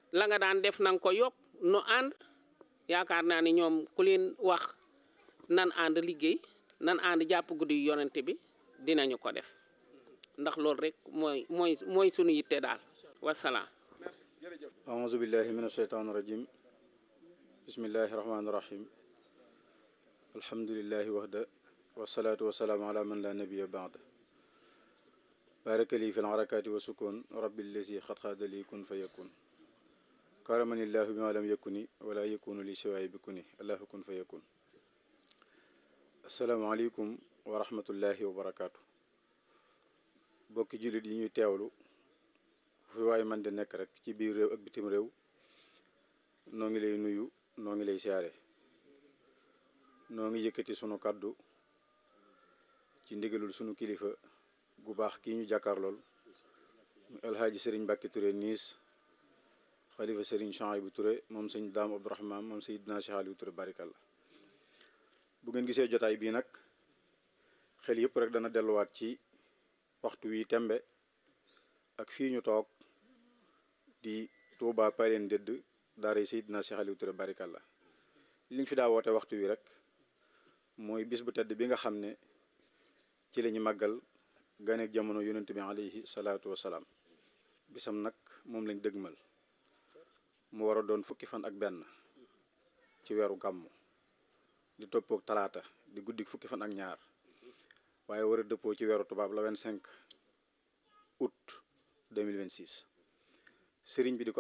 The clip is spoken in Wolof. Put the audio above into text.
la nga daan def nanga ko yokk nu ànd yaakaar naa ni ñoom ku leen wax nan ànd liggéey nan ànd jàpp guddi yonente bi dinañu ko def ndax loolu rek mooy mooy mooy sunu yitte daal wasalaam أعوذ بالله من الشيطان الرجيم بسم الله الرحمن الرحيم الحمد لله وحده والصلاة والسلام على من لا نبي بعد بارك لي في الحركات والسكون رب الذي قد خاد لي كن فيكون كرمني الله بما لم يكن ولا يكون لي سواي بكني الله كن فيكون السلام عليكم ورحمة الله وبركاته bokki jullit yi ñuy teewlu fi waaye man di nekk rek ci biir réew ak bitim réew noo ngi lay nuyu noo ngi lay siyaare noo ngi yëkkati sunu kàddu ci ndigalul sunu kilifa gu baax kii ñu jàkkaarlool mu alhaaji sëriñ Mbàkke Touré niis xalifa sëriñ Chouaïbou Touré moom sëñ Daam Abdourahman moom Seydina Cheikh Aliou Touré barikalla bu ngeen gisee jotaay bii nag xel yëpp rek dana delluwaat ci waxtu wi tembe ak fii ñu toog di Touba Palen dëdd daara Seydina Cheikh Aliou Touré barikalla liñ fi daa woote waxtu wi rek mooy bis bu tedd bi nga xam ne ci la ñu màggal ganeek jamono yonent bi alayhi salaatu wasalaam bisam nag moom lañ dëgmal mu war a doon fukki fan ak benn ci weeru gàmmu di toppook talaata di guddik fukki fan ak ñaar waaye war a dëppoo ci weeru tubaab la 25 août 2026 sëriñ bi di ko